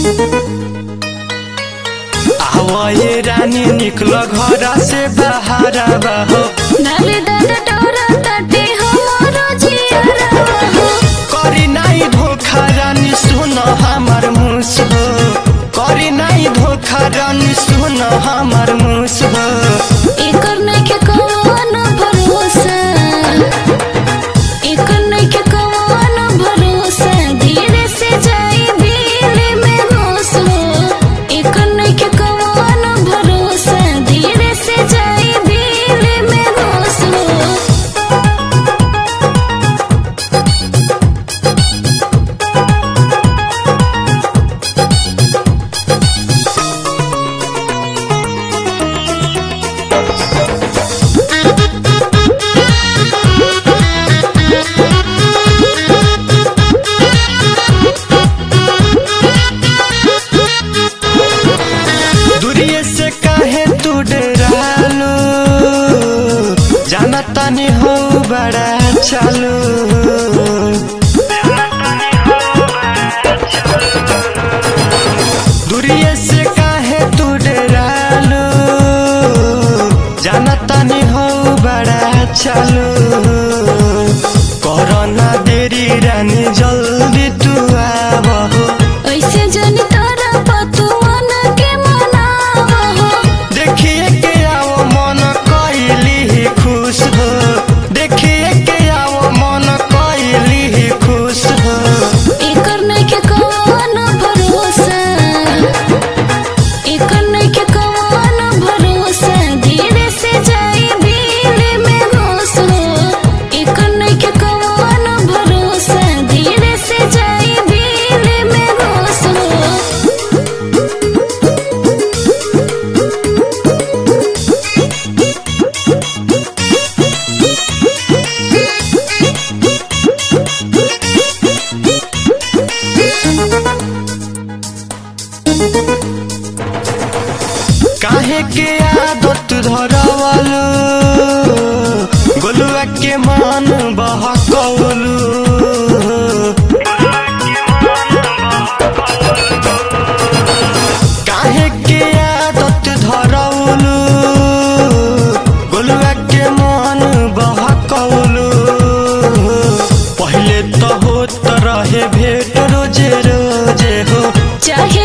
आवये रानी निकल घर से बाहर हो नाले दादा डोरा ताटे हमारो जियारा हो करी नाई धोखा रानी सुन हमार मुस हो करी नाई धोखा रानी सुन हमार मुस हो एकर नइखे कौनो भरोसा एकर नइखे कौनो भरोसा धीरे से जाई दिल में होश हो एकर नइखे कौनो भरोसा धीरे से जाई दिल में होश हो दूरिये से काहे तू डरालू जाना तानी हो बड़ा चालू दूरिये से काहे तू डरालू जाना तानी हो बड़ा चालू करना देरी रानी जल्दी तू आवहो ऐसे जनी तारा पतुवन के मनावा हो देखिए के आओ मन कैली खुश हो देखिए के आओ मन कैली खुश हो एकर नइखे कौनो भरोसा एकर नइखे कौनो भरोसा धीरे से जाई दिल में होश हो एकर नइखे कौनो भरोसा धीरे से जाई दिल में होश हो काहे के आदत धरवलू गोलुआ के मन बहकौलू काहे के आदत धरवलू गोलुआ के मन बहकौलू पहले तो होत रहे भेट रोजे रोजे हो चाहे